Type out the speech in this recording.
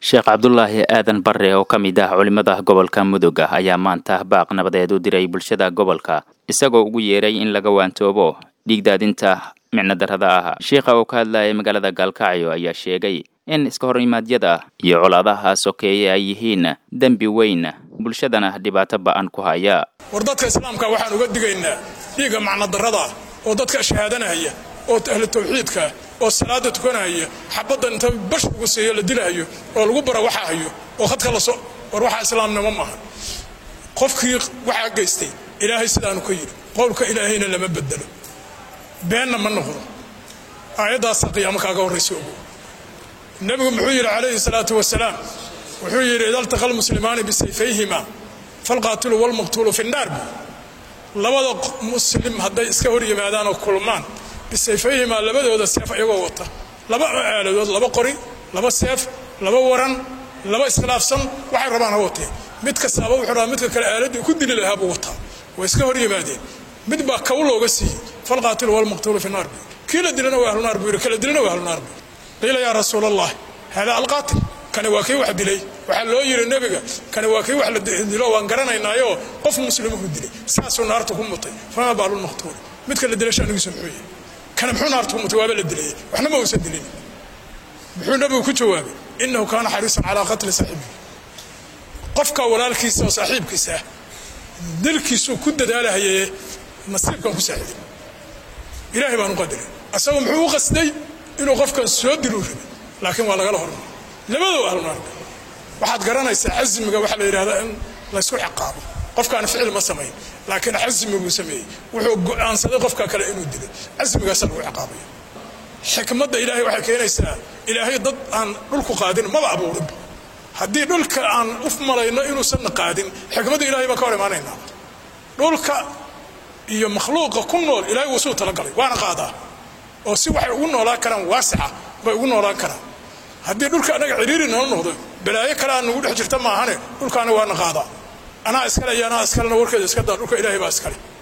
sheekh cabdulaahi aadan barre oo ka mid ah culimmada gobolka mudug ayaa maanta baaq nabadeed u diray bulshada gobolka isagoo ugu yeeray in laga waantoobo dhiigdaadinta micnodarrada ah sheikha oo ka hadlayay magaalada gaalkacyo ayaa sheegay in iska horimaadyada iyo colaadaha sokeeye ay yihiin dembi weyn bulshadana dhibaato ba'an ku haya war dadka islaamka waxaan uga digaynaa dhiigga macnodarrada oo dadka shahaadanaya oo ahlu tawxiidka oo salaada tukanaya xabaddan inta bash ugu siiyo la dilahayo oo lagu bara waxa hayo oo khadka la so war waxaa islaamnimo maaha qofkii waxaa geystay ilaahay sidaanu ka yidhi qowlka ilaahayna lama bedelo beenna ma noqdo aayaddaasa qiyaamo kaaga horraysa ogo nebigu muxuu yidhi calayhi salaatu wasalaam wuxuu yidhi ida altaqa almuslimaani bisayfayhima falqaatilu walmaqtuulu fi nnaar labada muslim hadday iska hor yimaadaan oo kulmaan bisayfayhimaa labadooda seef iyagoo wata laba aaladood laba qori laba seef laba waran laba iskhilaafsan waxay rabaan ha watee mid kastaaba wuxuu rabaa midka kale aaladii ku dili lahaa buu wataa way iska hor yimaadeen mid baa kaw looga siiyey falqaatilu walmaqtuulu fi naar bu kii la dilana waa ahlunaar buu yidhi kala dilana waa ahlunaar buu qiila yaa rasuul allah hada alqaatil kani waa kii wax dilay waxaa loo yidhi nebiga kani waa kii wax la dilo waan garanaynaayoo qof muslimuhu dilay saasuu naarta ku mutay fama baalulmaqtuul midka la dilay shanigiisu muxuu yahay kana muxuu naarta ku mutay waaba la dilayay waxna ma uusan dilin muxuu nebigu ku jawaabay inahu kaana xariisan calaa qatli saaxibihi qofka walaalkiisa oo saaxiibkiisa ah dilkiisuu ku dadaalahayaye nasiibkan ku saaxiday ilaahay baan u qadaray asagu muxuu u qasday inuu qofkan soo diluu rabay laakiin waa lagala hormay labadoo ahlunaarka waxaad garanaysaa casmiga waxaa la yidhahdaa in laysku ciqaabo qofkaan ficil ma samayn laakiin casmiguu sameeyey wuxuu go'aansaday qofka kale inuu dilay casmigaasa lagu ciqaabaya xikmadda ilaahay waxay keenaysaa ilaahay dad aan dhulku qaadin maba abuurinba haddii dhulka aan u malayno inuusanna qaadin xikmadda ilahay baan ka hor imaanaynaa dhulka iyo makhluuqa ku nool ilahay wuu suu talagalay waana qaadaa oo si waxay ugu noolaan karaan waasica bay ugu noolaan karaan haddii dhulka annaga ciriiri noo noqdo balaayo kale aan nagu dhex jirta maahane dhulkaana waana qaadaa anaa iskale iyo anaa iskalena warkeeda iska daa dhulka ilaahay baa iskale